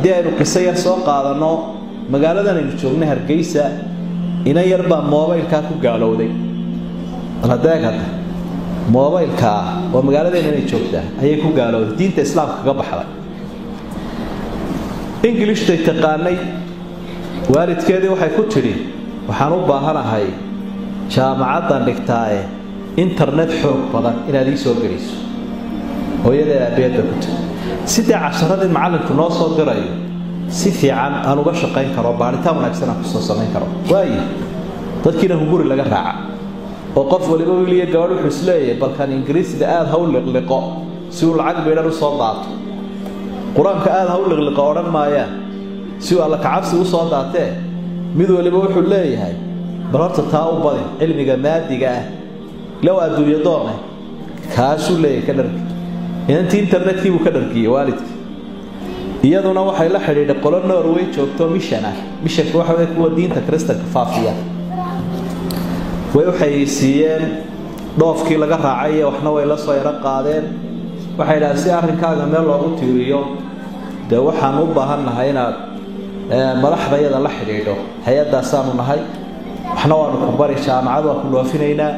haddii aynu qiso yar soo qaadanno magaaladan aynu joogna hargeysa ina yar baa moobaylkaa ku gaalowday aladeeg hadda moobaylkaa oo magaaladeena inay joogtaa ayay ku gaalowday diinta islaamka kaga baxday ingilishhtay taqaanay waalidkeedii waxay ku tidhi waxaan u baahanahay jaamacaddan dhigtaae internet xoog badan inaad ii soo geliso hooyadeed aabbeedba ku tiri sidee casharadii macallinku noo soo dirayo si fiican aan uga shaqayn karo baaritaan wanaagsan aan kusoo samayn karo waayo dadkiina hunguri laga raaca oo qof waliba wiiliyo gabadh wuxuu isleeyahay balkan ingiriisida aada ha u liqliqo si uu lacag baydhan u soo daato qur-aanka aada ha u liqliqo odhan maayaan si uu alla kacabsi u soo daatee mid waliba wuxuu leeyahay bal horta taa u badin cilmiga maadiga ah low adduunyo doone kaasuu leeyahay ka dhargi inantii internetkii buu ka dhargiyey waalidkii iyaduna waxay la xidhiidhay qolo norway joogto mishan ah mishanka waxa wey kuwa diinta kristanka faafiya way waxay siiyeen dhoofkii laga raacay iyo waxna way la soo yaro qaadeen waxay idhahdeen si arrinkaaga meel loogu tiiriyo dee waxaan u baahan nahay inaad madaxdayada la xidhiidho hay-addaasaanu nahay waxna waanu ku bari jaamacad waan ku dhoofinaynaa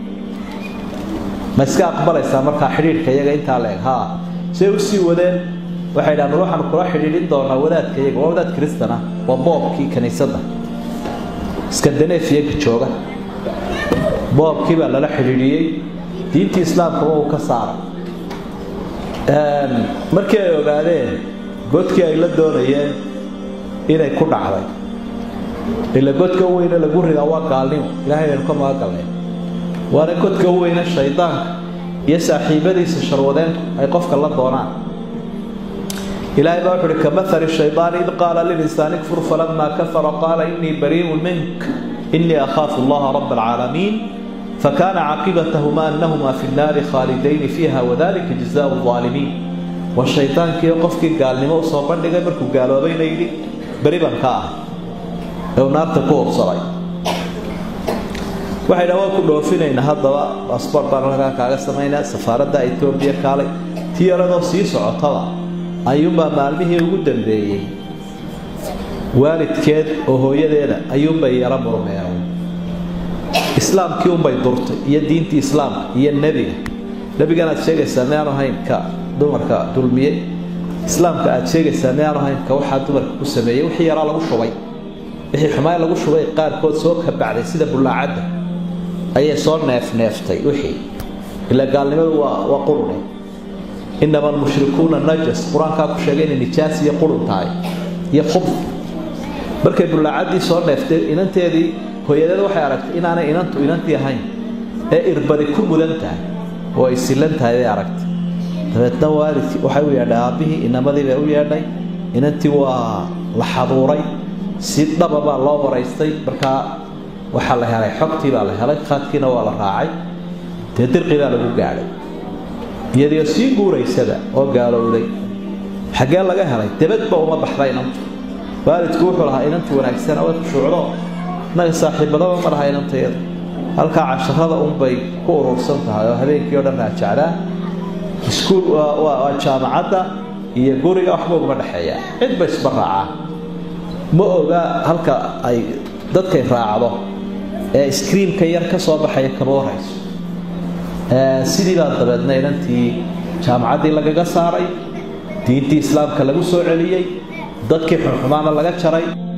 ma iska aqbalaysaa markaa xidhiidhka iyaga intaa leeg haa say u sii wadeen waxay dhahan waxaanu kula xidhiidhin doonaa wadaadka iyaga waa wadaad kristan ah waa boobkii kiniisadda skandanefiyanka jooga boobkii baa lala xidhiidhiyey diintii islaamkaba uu ka saaray markii ay ogaadeen godkii ay la doonayeen inay ku dhacday ila godka u weyne lagu ridaa waa gaalnimo ilahay aynu ka magagalnay waana godka u weyne shaydaanka iyo saaxiibadiisa sharwadeenku ay qofka la doonaan ilaahay baa wuxu uhi kamahali shaydaani id qaala lilinsaani kfur falamaa kafara qaala inii barii'un mink inii akhaafu allaha raba alcaalamiin fakana caqibatahuma anahuma fi nnaari khaalidayni fiiha wadalika jazaau aalimiin waa shaydaankiio qofkii gaalnimo usoo bandhigay markuu gaaloobayna yidhi beri baan ka ah ee uu naarta ku hubsaday waxay dha waan ku dhoofinaynaa haddaba baasboort baan halkaa kaaga samaynaa safaaradda etoobiya kaalay tii yaradoo sii socotaba ayuunbaa maalmihii ugu dambeeyey waalidkeed oo hooyadeeda ayuunbay yaro murmeen islaamkii unbay durtay iyo diintii islaamka iyo nebiga nebigan aad sheegaysaa miyaanu hayn ka dumarka dulmiyey islaamka aad sheegaysaa miyaanu hayn ka waxaa dumarka ku sameeyey wixii yaraa lagu shubay wixii xumaan lagu shubay qaarkood soo kabacday sida bullaacadda ayay soo neefneeftay wixii ilaa gaalnimadu waa waa qurune inama almushrikuuna najas qur-aankaa ku sheegay inay nijaas iyo qurun tahay iyo khubd markay bullaacaddii soo neeftay inanteedii hooyadeed waxay aragtay inaanay inantu inantii ahayn ee irbadi ku mudan tahay oo ay silan tahay bay aragtay dabeedna waalidkii waxay u yeedhay aabbihii inamadii bay u yeedhay inantii waa la xaduuray si dhaba baa loo waraystay markaa waxaa la helay xogtii baa la helay khaadkiina waa la raacay dee dirqi baa lagu gaadhay iyadiio sii guuraysada oo gaalowday xaggee laga helay debadba uma baxda inantu waalidku wuxuu lahaa inanti wanaagsana way khushuucdo naga saaxiibadaba ma laha inantayada halkaa casharada unbay ku urursan tahay oo habeenkii o dhan raajacdaa iskuul waa jaamacadda iyo guriga waxba uguma dhexeeyaa cidba isba raacaa ma oga halka ay dadkay raacdo ee iskriimka yar ka soo baxaya kama warayso sidii baa dabeedna inantii jaamacaddii lagaga saaray diintii islaamka lagu soo celiyey dadkii xunxumaana laga jaray